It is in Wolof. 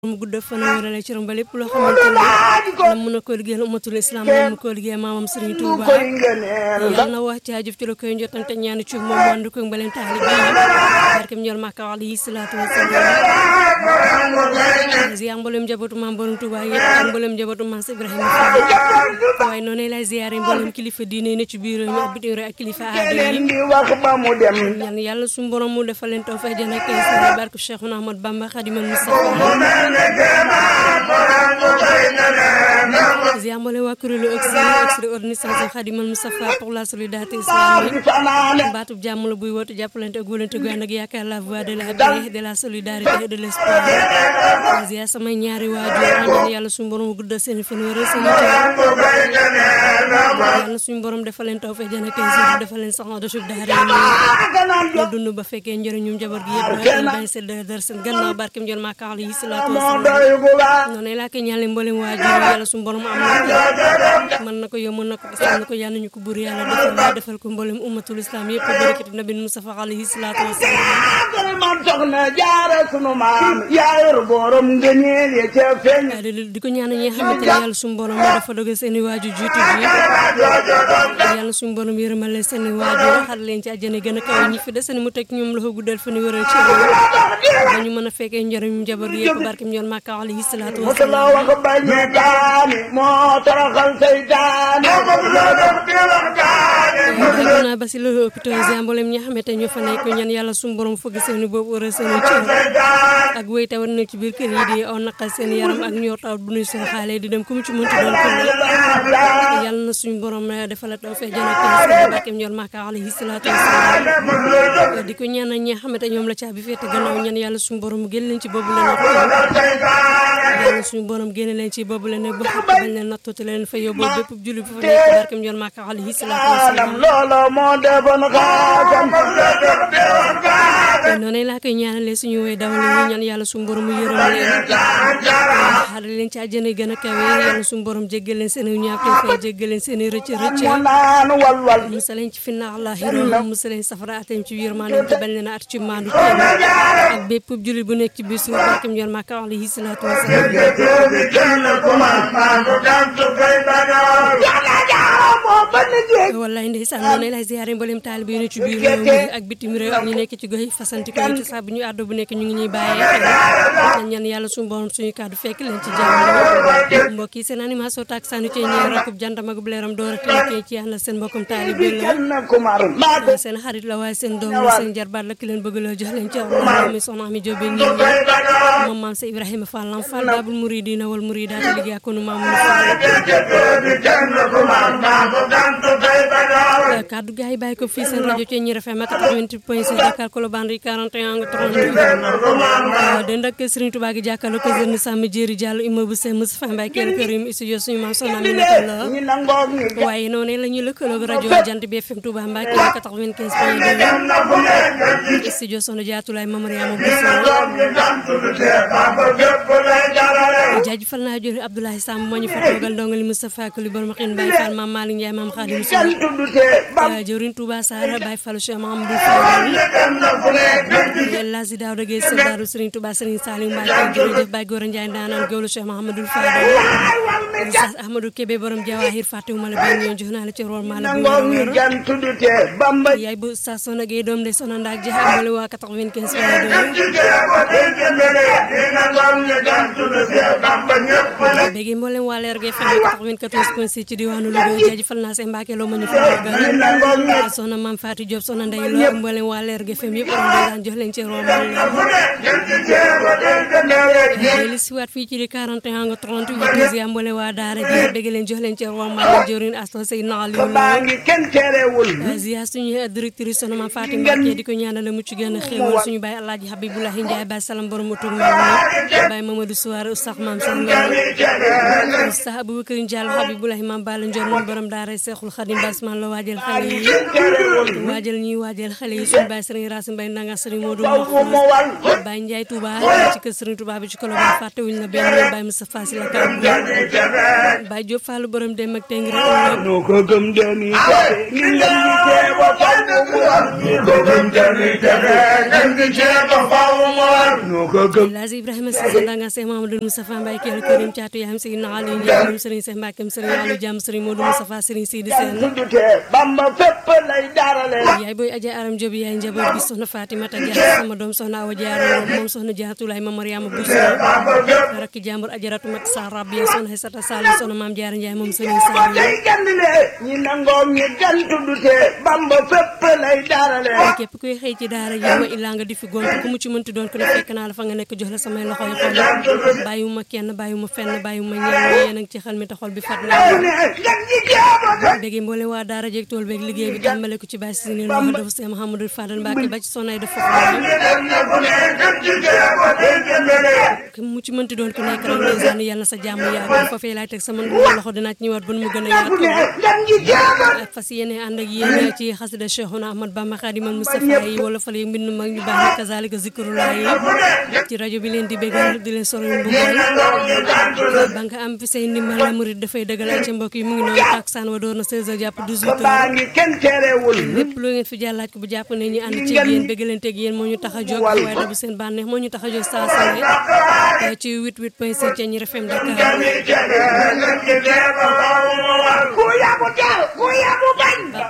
mu gudd fan wérale ci rom ba lépp loo xamante ne la mën a ko liggéeyal ummatul islam la mu ko liggéey maamam Serigne Touba yàlla na wax ci jëf ci la koy jotante ñaani ci moom wàndu ko mbaleen taalibe yi barkem ñol Makka alayhi salaatu wasalaam ziar mboolem njabootu maam borom Touba yëpp ak mboolem njabootu maam Ibrahima Fall waaye noonu lay ziare mboolem kilifa diine ne ci biir réew mi ak bitim réew ak kilifa aada yi ñaan yàlla suñu borom mu defal leen tawfeex jana kay sa barke Cheikhouna Ahmad Bamba Khadimal Mustafa ziar mboolem waa kuréelu extraordinaire Khadimal Mustafa pour la solidarité islamique baatub jàmm la buy woote jàppalante ak wóolante gu ànd ak yaakaar la voix de la paix de la solidarité et de l'espoir ziar samay ñaari waajur ñaan yàlla suñu borom guddal seen fan wéral seen yàlla suñu borom defal leen tawfeex jana kay sa defal leen sax de suuf daara ñu dund ba fekkee njëriñum jabar gi yëpp ñu bàyyi seen dër seen gannaaw barkem jël Makka alayhi salaatu wasalaam noonu laa koy ñaanale mboolem waajur yàlla suñu borom am na mën na ko yow mën na ko gis na ko yàlla ñu ko buur yàlla defal defal ko mboolem ummatul islam yëpp barakati nabi Mustafa alayhi salaatu wasalaam man soxna jaara sunu maam yaayur borom ngëneel ya ca feeñ di ko ñaanal ñi nga xamante ne yàlla suñu borom moo dafa dogal seen i waajur jiitu ji yàlla suñu borom yërëmal leen seen i waajur xar leen ci àjjana gën a kaw ñi fi des mu teg ñoom loxo guddal fa ni wëral ci ba ñu mën a fekkee njëriñu njaboot gi yëpp barkem ñoon Makka alayhi salaatu wa salaam wax bañu daani moo toroxal seytaane xëy na ba si loolu hôpital yi mboolem ñi nga xamante ñoo fa nekk ñaan yàlla suñu borom fëgg seen boobu wëral seen cër ak wéy tawat nekk ci biir kër yi di aw naqal seen yaram ak ñor tawat bu nuy soo xaale di dem ku mu ci mënti doon ko yàlla na suñu borom defal taw fee jana kay barkem ñoon Makka alayhi salaatu wasalaam di ko ñaanal ñi nga xamante ñoom la caabi féete gannaaw ñaan yàlla suñu borom génn leen ci boobu la natt yàlla suñu borom génne leen ci boobu la ne bu xat bañ leen nattuti leen fa yóbbu bépp julli bu fa nekk barkem ñoon Makka alayhi salaatu wasalaam loolo moo defoon xaasam noonu laa koy ñaanalee suñu woy dawal ñu ñaan yàlla suñu borom mu yërëm leen xare leen ci àjjana gën a kawe yàlla suñu borom jéggal leen seen ñaawte fa jéggal leen seen rëcc rëcc naan walwal musa leen ci finna àllaxira musa leen safara atem ci yërmande te bañ leen a at ci maandu kenn ak bépp jullit bu nekk ci biir suuf barkem yoon Makka alayhi salaatu wasalaam wallaay ndeysaan noonu lay ziyaare mboolem taalibe yi ne ci biir réew mi ak bitim réew ak ñu nekk ci gox yi fasanti ko ci saa bu ñu àddu bu nekk ñu ngi ñuy bàyyee xel ñaan yàlla suñu borom suñu kàddu fekk leen ci jàmm mbokk yi seen animation tak sanu ci ñeer rakub jantam ak leeram door a tey ci yàlla seen mbokkum taalibe la seen xarit la waaye seen doom la seen jarbaat la ki leen bëgg loo jox leen ci mi soxna mi jóobe ñi moom maam sa Ibrahima Fall lam Fall babul muridina wal muridaat liggéey ak nu maam kaddu gaay bàyyi ko fii seen rajo ci ñi FM 88.6 Dakar Colobane 41 nga 30 den ak Serigne Touba gi jàkkaarloo ko jeune Samba Jéeri Diallo immeuble Sèye Moustapha Mbaye kenn kër yi studio suñu maam soxna mi nekk la waaye noonu la ñuy lëkkaloo rajo Jant bi FM Touba Mbacké 95.2 studio soxna Jaatulaay Mamariama Bousso jaajëfal naa jori Abdoulaye Samb moo ñu fa toogal ndongali Moustapha Kuli Bor Maxin Baye Fall Maam Malick Ndiaye Maam Khadim Sow jëwriñ Touba Sara Baye Fall Cheikh Mahamadou Fall Lazi Daouda Gueye Sëldaaru Serigne Touba Serigne Saliou Mbacké jërëjëf Baye Gora Ndiaye ndaanaan gawlu Cheikh Mahamadou Fall Oustaz Ahmadou Kébé borom Jawahir fàttewuma la benn yoon jox naa la ci rol maa la yaay bu Oustaz Sona Gueye doom de Sona Ndaak jeex amale waa 95 béegi mboolem waa leer ge FM 94.6 ci diwaanu Louga jaajëfal naa seen Mbacke loo ma ñu fa soxna Mame Fatou Diop soxna Ndeye Lo ak mboolem waa leer ge FM yëpp daan jox leen ci rol li si waat fii ci di 41 nga 38 ya mboolem waa daara ji dégg leen jox leen ci rol ma jëriñ asto say naal yu ziar suñu directrice soxna Mame Fatou Mbacke di ko ñaanal mucc gën a xéewal suñu baay Alaaji Habibulahi Ndiaye Baye Salam borom mu tuug ma Baye Mamadou Souare Oustaz Mame Oustaz Aboubacar Diallo Habibulahi Mam Balla Ndiol moom borom daara Seexul Xadim Basman la waajal xale yi waajal ñuy waajal xale yi suñu baay Sëriñ Racine Mbaye Ndanga Sëriñ Modou Mouhamed Baye Ndiaye Touba ci kër Sëriñ Touba bi ci Colobane fàttewuñ la benn yoon Baye Moustapha Sy la kàddu Baye Diop Fall borom dem ak teng rek noo ko gëm dañuy texe ngir ngeen di teeba faw mu war noo ko gëm dañuy texe ngeen di teeba faw mu war noo ko gëm Lazi Ibrahima Cissé Ndanga Cheikh Mamadou Moustapha Mbaye Kelle Karim Thiatou Yaam Seydina Ali Ndiaye moom Sëriñ Cheikh Mbacke Sëriñ Aliou Diam Sëriñ Modou Moustapha Sëriñ Sidi Sène tuddute Bamba fépp lay darale yaay booy aja aram Diop yaay njaboot bi soxna Fatimata Dia sama doom soxna Awa Diarra moom soxna Jaatulaay ma Mariama Bousso rakki jàmbur ajaratu mat sa rabbi soxna Xesata Sall soxna Maam Diarra Ndiaye moom Sëriñ Sall tey gandile ñi nangoom ñi gan tuddute Bamba fépp lay darale képp kuy xëy ci daara ji ma illaa nga di fi gont ku mu ci mënti doon ko ne fekk naa la fa nga nekk jox la samay loxo yi xol bàyyiwuma kenn bàyyiwuma fenn bàyyiwuma ñenn yéen a ngi ci xel mi te xol bi fat naa ne gan ñi teeba bégi mboole waa daara jeeg tool beeg liggéey bi tàmbale ko ci bàyyi si ni wax dafa see Mouhamadou Fadal Mbacke ba ci sonay def foofu mu ci mënti doon ku nekk rek ndeysaan yàlla na sa jàmm yàgg foofee laay teg sama loxo dinaa ci ñëwaat ba mu gën a yaatu gan ñi teeba ak fas yéene ànd ak yéen ci xasida Cheikhouna Ahmad Bamba Khadimal Moustapha yi wala fale mbind mag ñu baax yi kazalika zikrullah yi ci rajo bi leen di bégal di leen soro mbugal ba nga am fi say ndimbal la murid dafay dëggal ak ca mbokk yi mu ngi noonu taksaan wa door na 16h jàpp 18h baa ngi kenn terewul lépp loo ngeen fi jàllaaj ko bu jàpp ne ñu ànd ci yéen bëggalanteeg yéen moo ñu tax a jóg waaye da bu seen bànneex moo ñu tax a jóg saa su ne ci 88 point 7 ca ñi FM Dakar ku yabu teel ku yabu bañ